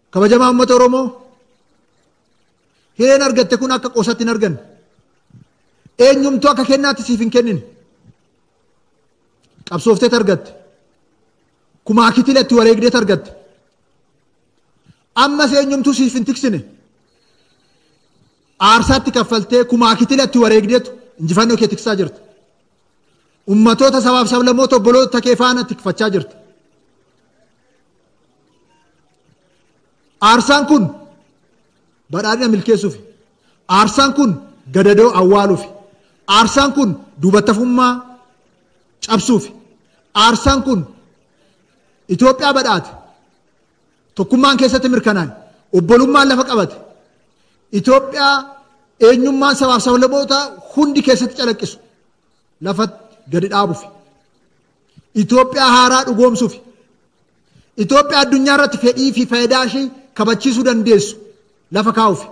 kabajamaa uummata Oromoo hireen argatte kun akka qoosatti hin arganne eenyumtuu akka kennaatti siif hin kennine qabsoofteet argatte kumaa kitiletti wareegdeet argatte ammas eenyumtuu siif hin tiksine aarsaatti kaffaltee kumaa kitiletti wareegdeetu injifannoo kee tiksaa jirta ummatoota sabaaf sablammoota obboloota kee faana tikfachaa jirta aarsaan kun badhaadhina milkeessuufi aarsaan kun gadadoo awwaaluufi aarsaan kun duubattafummaa cabsuufi aarsaan kun Itoophiyaa badhaate tokkummaan keessatti mirkanaa'e obbolummaan lafa qabate Itoophiyaa eenyummaan sabaaf sablammoota hundi keessatti calaqqisu lafatti gadi dhaabuufi Itoophiyaa haaraa dhugoomsuufi Itoophiyaa addunyaa irratti fedhii fi faayidaa ishee kabachiisuu dandeessu lafa kaa'uufi.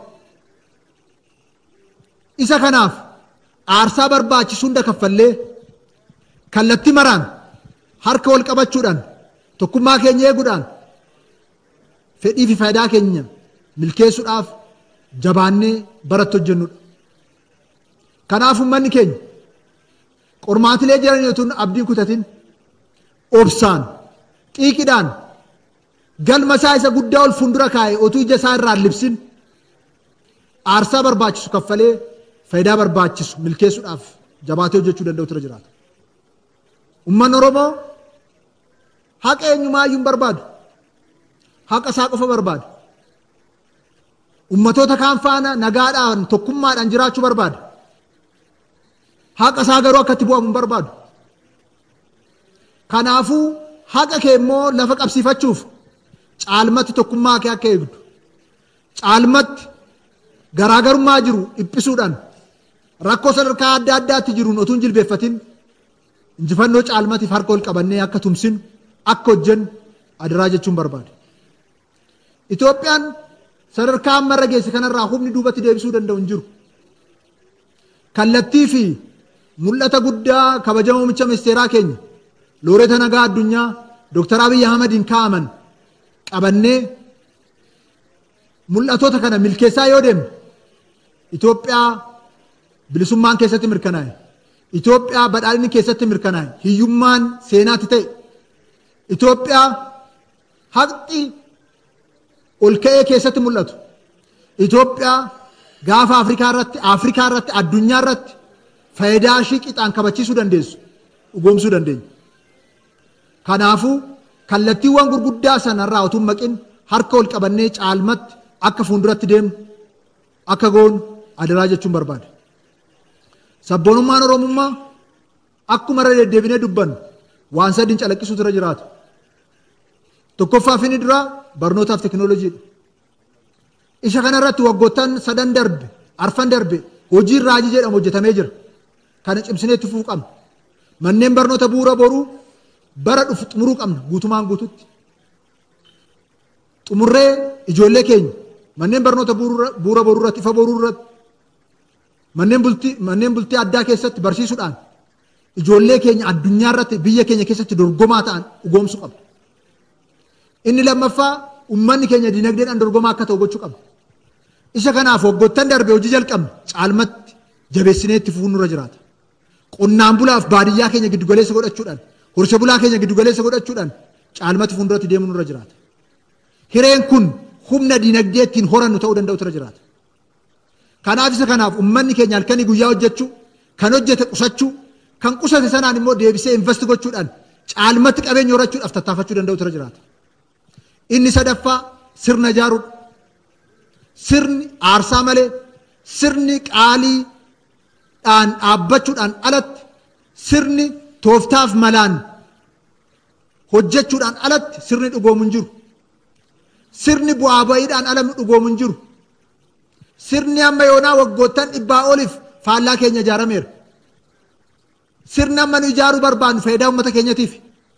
Isa kanaaf aarsaa barbaachisu hunda kaffallee kallattii maraan harka wal qabachuudhaan tokkummaa keenya eeguudhaan fedhii fi faayidaa keenya milkeessuudhaaf jabaannee baratti hojjennudha. Kanaaf uummanni keenya qormaatilee jiran yoo tun abdiin kutatin obsaan xiiqidhaan galma isaa isa guddaa ol fuuldura kaa'e otuu ija isaa irraa libsin aarsaa barbaachisu kaffalee faayidaa barbaachisu milkeessuudhaaf jabaatee hojjechuu danda'u tura jiraata. Uummanni Oromoo haqa eenyumaayyuu hin barbaadu. Haqa isaa qofa barbaada. Ummatoota kaan faana nagaadhaan tokkummaadhaan jiraachuu barbaada. Haqa isaa garuu akka itti bu'amu hin barbaadu. Kanaafuu haqa kee immoo lafa qabsiifachuuf caalmatti tokkummaa kee akka eegdu caalmatti garaagarummaa jiru dhiphisuudhaan rakkoo sadarkaa adda addaatti jiruun otuu hin jilbeeffatin injifannoo caalmatiif harka ol qabannee akka tumsinu akka hojjennu adaraa jechuun barbaada. Itoophiyaan sadarkaa ammarra geesse kanarraa humni duubatti deebisuu danda'u hin jiru. Kallattii fi mul'ata guddaa kabajamoo muummicha ministeeraa keenya looreeta nagaa addunyaa Dooktar Abiyyi Ahmadiin kaa'aman qabannee mul'atoota kana milkeessaa yoo deemne Itoophiyaa bilisummaan keessatti mirkanaa'e. Itoophiyaa badhaadhinni keessatti mirkanaa'e. Hiyyummaan seenaatti ta'e. Itoophiyaa haqni ol ka'ee keessatti mul'atu. Itoophiyaa gaafa Afrikaa irratti, Afrikaa irratti, addunyaa irratti faayidaa ishii qixaan kabachiisuu dandeessu, dhugoomsuu dandeenya. Kanaafuu kallattiiwwan gurguddaa sanarraa utuu hin maqin harka ol qabannee caalmatti akka fuulduratti deemnu akka goonu adaraa jechuun barbaada. Sabboonummaan Oromummaa akkuma irra deddeebinee dubbannu waan sadiin calaqqisuutu irra jiraata. Tokkoffaa fi inni duraa barnootaaf teekinooloojiidha. Isa kanarratti waggoottan sadan darbe, arfan darbe hojiin raajii jedhamu hojjetamee jira. Kana cimsinee itti fufuu qabna. Manneen barnoota bu'uura boruu bara dhufu xumuruu qabna guutumaan guututti. Xumurree ijoollee keenya manneen barnoota bu'uura boruu irratti, ifa boruu irratti, manneen bultii, manneen bultii addaa keessatti barsiisuudhaan ijoollee keenya addunyaa irratti biyya keenya keessatti dorgomaa ta'an dhugoomsuu qabna. Inni lammaffaa uummanni keenya dinagdeedhaan dorgomaa akka ta'u gochuu qabna. Isa kanaaf waggoottan darbe hojii jalqabne caalmatti jabeessinee itti fufuun nurra jiraata. Qonnaan bulaaf baadiyyaa keenya giddugaleessa godhachuudhaan, horsiisee bulaa keenya giddugaleessa godhachuudhaan caalmatti fuulduratti deemuu nurra jiraata. Hireen kun humna dinagdee ittiin horannu ta'uu danda'u irra jiraata. Kanaaf isa kanaaf uummanni keenya halkanii guyyaa hojjechuu, kan hojjete qusachuu, kan qusate sanaan immoo deebisee investi gochuudhaan caalmatti qabeenya horachuudhaaf tattaafachuu danda'u irra jiraata. Inni sadaffaa sirna ijaaruudha. Sirni aarsaa malee sirni qaaliidhaan dhaabbachuudhaan alatti sirni tooftaaf malaan hojjechuudhaan alatti sirni dhugoomu hin jiru. Sirni bu'aa ba'iidhaan ala dhugoomu hin jiru. Sirni amma yoonaa waggoottan dhibbaa oliif faallaa keenya ijaarameera. Sirni amma nu ijaaruu barbaannu faayidaa uummata keenyatiif.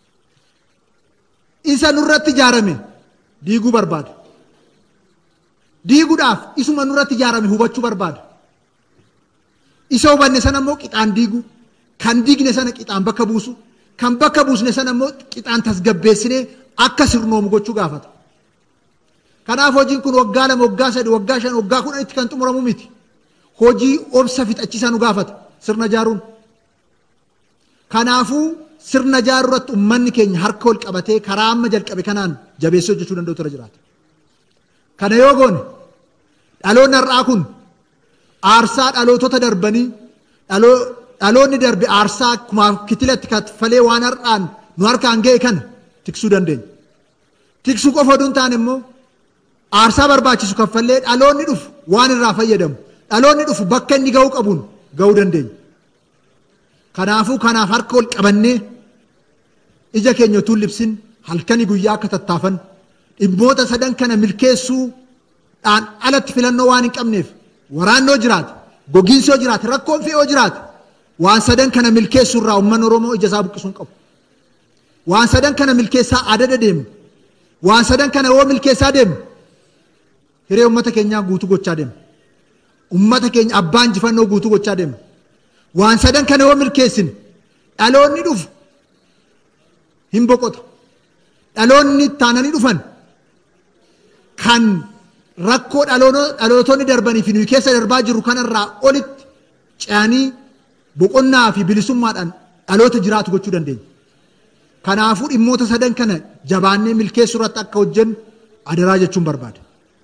Isa nurratti ijaarame diiguu barbaada. Diiguudhaaf isuma nurratti ijaarame hubachuu barbaada. Isa hubanne sana immoo qixaan diiguu, kan diigne sana qixaan bakka buusu, kan bakka buusne sana immoo qixaan tasgabbeessinee akka sirnoomu gochuu gaafata. Kanaaf hojiin kun waggaa lama, waggaa sadi, waggaa shan, waggaa kudhanitti kan xumuramu miti. Hojii obsa fixachiisaa nu gaafata sirna ijaaruun. Kanaafuu sirna ijaaruu irratti uummanni keenya harka wal qabatee karaa amma jalqabe kanaan jabeessee hojjechuu danda'u tura jiraata. Kana yoo goone dhaloonni har'aa kun aarsaa dhalootota darbanii dhaloonni darbe aarsaa akkuma kitilatti kaffalee waan har'aan nu harkaan ga'e kana tiksuu dandeenya. Tiksuu qofa oduu hin taane immoo aarsaa barbaachisu kaffallee dhaloonni dhufu waan irraa fayyadamu dhaloonni dhufu bakka inni ga'uu qabuun ga'uu dandeenya. Kanaafuu kanaaf harka wal qabannee ija keenya utuu libsin halkanii guyyaa akka tattaafan dhimmoota sadan kana milkeessuudhaan alatti filannoo waan hin qabneef waraannoo jiraate gogiinsi yoo jiraate rakkoon fe'oo jiraate waan sadan kana milkeessuurraa uummanni Oromoo ija isaa buqqisuu hin qabu. Waan sadan kana milkeessaa adada deemu. Waan sadan kana yoo milkeessaa deemu hiree uummata keenyaa guutuu gochaa deema. Uummata keenya abbaa injifannoo guutuu gochaa deema. Waan sadan kana yoo milkeessine dhaloonni dhufu hin boqota. Dhaloonni taananii dhufan kan rakkoo dhalootonni darbanii fi nuyi keessa darbaa jirru kanarraa olitti ce'anii boqonnaa fi bilisummaadhaan dhaloota jiraatu gochuu dandeenya. Kanaafuu dhimmoota sadan kana jabaannee milkeessuu irratti akka hojjennu adaraa jechuun barbaada.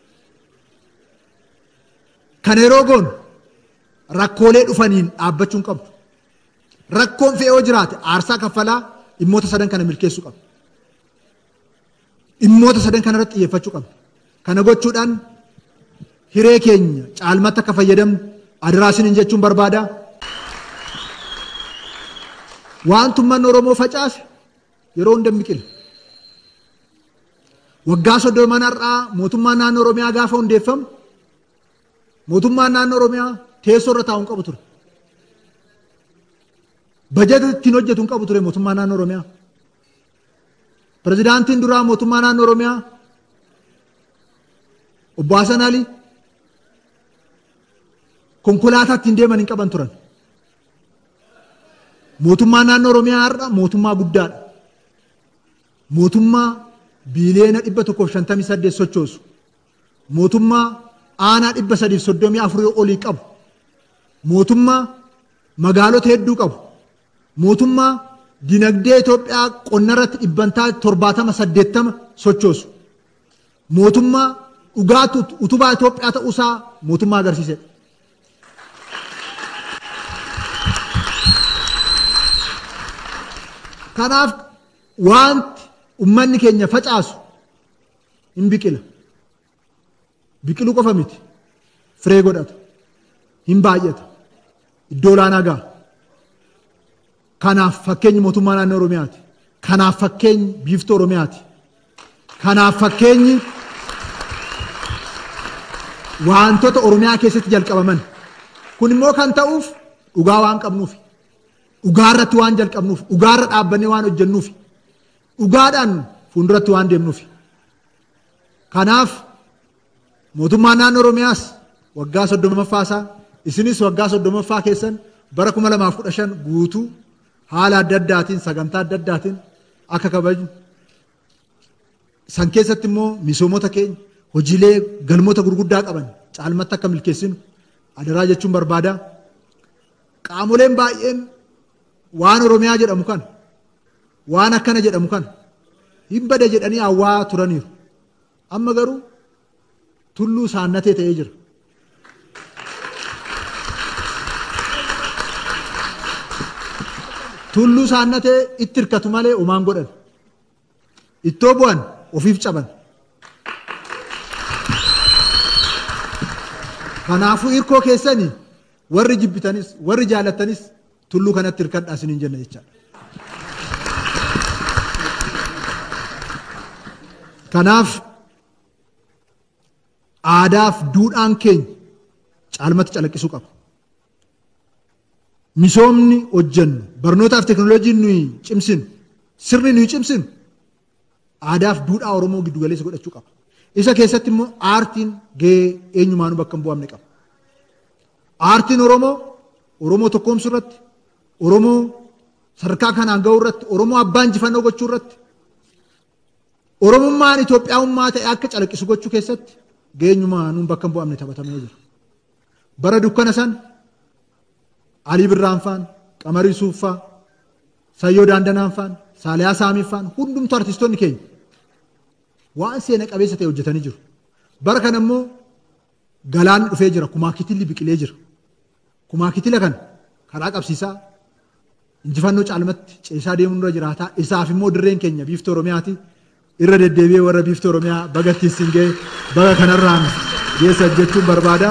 Kana yeroo goonu rakkoolee dhufaniin dhaabbachuu hin qabdu. Rakkoon fe'ee yoo jiraate aarsaa kaffalaa dhimmoota sadan kana milkeessuu qabdu. Dhimmoota sadan kana irratti xiyyeeffachuu qabdu. Kana gochuudhaan hiree keenya caalmatti akka fayyadamnu adaraa isiniin jechuun barbaada. Waan tummanni Oromoo facaase yeroo hunda biqila. Waggaa soddoman har'aa mootummaan naannoo Oromiyaa gaafa hundeeffamu mootummaan naannoo Oromiyaa teessoo irra taa'uu hin qabu ture. Bajeta ittiin hojjetu hin qabu ture mootummaan naannoo Oromiyaa. Pirezidaantiin duraa mootummaa naannoo Oromiyaa obbo Hasan Ali konkolaataa ittiin deeman hin qaban turan. Mootummaan naannoo Oromiyaa har'a mootummaa guddaadha. Mootummaa biiliyeena dhibba tokkoof shantamii saddeet sochoosu. Mootummaa aanaa dhibba sadiif soddomii afurii olii qabu. Mootummaa magaalota hedduu qabu. Mootummaa dinagdee Itoophiyaa qonna irratti dhibbantaa torbaatama saddeettama sochoosu. Mootummaa dhugaa utubaa Itoophiyaa ta'uusaa mootummaa agarsiisedha. Kanaaf wanti ummanni keenya facaasu hin biqila. Biqiluu qofa miti. Firee godhata. Hin baay'ata. Iddoo olaanaa ga'a. Kanaaf fakkeenyi mootummaa naannoo Oromiyaati. Kanaaf fakkeenyi biiftuu Oromiyaati. Kanaaf fakkeenyi wantoota Oromiyaa keessatti jalqabaman. Kun immoo kan ta'uuf dhugaa waan qabnuufi. Dhugaa irratti waan jalqabnuuf, dhugaa irra dhaabbannee waan hojjennuuf, dhugaadhaan fuulduratti waan deemnuuf. Kanaaf mootummaan naannoo Oromiyaas waggaa soddomaffaa isaa isinis waggaa soddomaffaa keessan bara kuma lamaaf kudha shan guutuu haala adda addaatiin sagantaa adda addaatiin akka kabajnu. San keessatti immoo misoomota keenya hojiilee galmoota gurguddaa qaban caalmatti akka milkeessinu adaraa jechuun barbaada. Qaamoleen baay'een waan Oromiyaa jedhamu kan waan akkana jedhamu kan hin bade jedhanii hawwaa turaniiru. Amma garuu tulluu saannatee ta'ee jira. Tulluu saannatee itti hirkatu malee umaan godhan. Ittoo bu'an ofiif caban. Kanaafuu hirkoo keessanii warri jibbitanis warri jaalattanis tulluu kanatti hirkadhaa isiniin jenna jechaadha. Kanaaf aadaaf duudhaan keenya caalmatti calaqqisuu qaba. Misoomni hojjennu barnootaaf teekinooloojiin nuyi cimsinu sirni nuyi cimsinu aadaaf duudhaa Oromoo giddu galeessa godhachuu qaba. Isa keessatti immoo aartiin gahee eenyumaanuu bakka hin bu'amne qaba. Aartiin Oromoo Oromoo tokkoomsuu irratti Oromoo sadarkaa kanaan ga'uu irratti Oromoo abbaa injifannoo gochuu irratti Oromummaan Itoophiyaummaa ta'e akka calaqqisu gochuu keessatti geenyumaa nuun bakka hin bu'amne taphatamee jira. Bara dukkana san Alii Birraan faan, Qamarii Suuffaa, Sayyoo Daandanaan faan, Saaliyaa Saamii faan hundumtu artistoonni keenya waan seena qabeessa ta'e hojjetanii jiru. Bara kana immoo galaan dhufee jira, kumaa kitilli biqilee jira. Kumaa kitila kan karaa qabsiisaa injifannoo caalmatti ceesaa deemuun irra jiraataa isaaf immoo dirreen keenya biiftuu Oromiyaati. irra deddeebi'ee warra biiftuu Oromiyaa baga tiisin ga'e baga kanarraan geessa jechuun barbaada.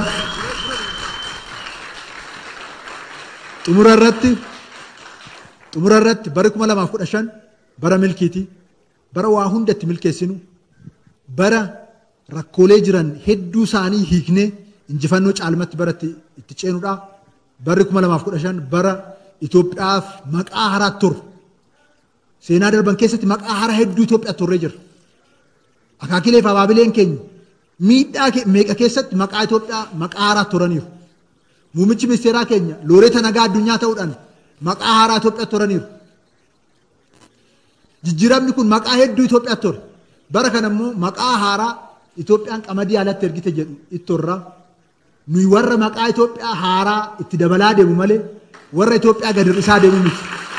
Xumura irratti xumura irratti bara kuma lamaaf kudha shan bara milkiiti bara waa hundatti milkeessinu bara rakkoolee jiran hedduu isaanii hiiknee injifannoo caalmatti bara itti ceenudha. Barri kuma lamaaf kudha shan bara Itoophiyaaf maqaa haraatti turu. seenaa darban keessatti maqaa hara hedduu Itoophiyaa turree jira. Akaakilee fi abaabileen keenya miidhaa meeqa keessatti maqaa Itoophiyaa maqaa haraa turaniiru. Muummichi ministeeraa keenya looreeta nagaa addunyaa ta'uudhaan maqaa haaraa Itoophiyaa turaniiru. Jijjiiramni kun maqaa hedduu Itoophiyaa ture. Bara kana immoo maqaa haaraa Itoophiyaan qamadii alatti ergite jedhu ittorraa. Nuyi warra maqaa Itoophiyaa haaraa itti dabalaa deemu malee warra Itoophiyaa gadi hir'isaa deemu miti.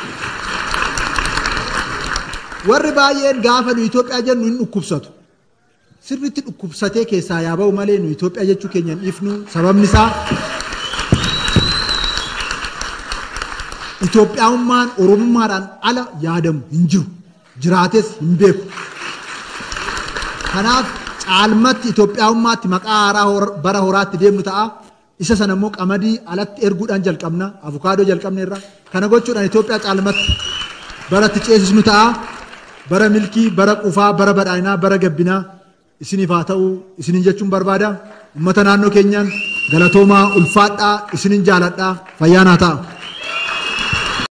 warri baay'een gaafa nu Itoophiyaa jennu hin dhukkubsatu. Sirriitti dhukkubsatee keessaa yaa ba'u malee nu Itoophiyaa jechuu keenya hin dhiifnu sababni isaa Itoophiyaummaan Oromummaadhaan ala yaadamu hin jiru. Jiraates hin beeku. Kanaaf caalmatti Itoophiyaummaatti maqaa haaraa bara horaatti deemnu ta'a. Isa sana immoo qamadii alatti erguudhaan jalqabna. Avukaadoo jalqabne irra. Kana gochuudhaan Itoophiyaa caalmatti baratti ceesisnu ta'a. bara milkii, bara qufaa, bara badhaadhinaa, bara gabbinaa isiniif haa ta'u isinin jechuun barbaada. Uummata naannoo keenyaan galatoomaa ulfaadhaa isinin jaaladhaa fayyaa naa ta'a.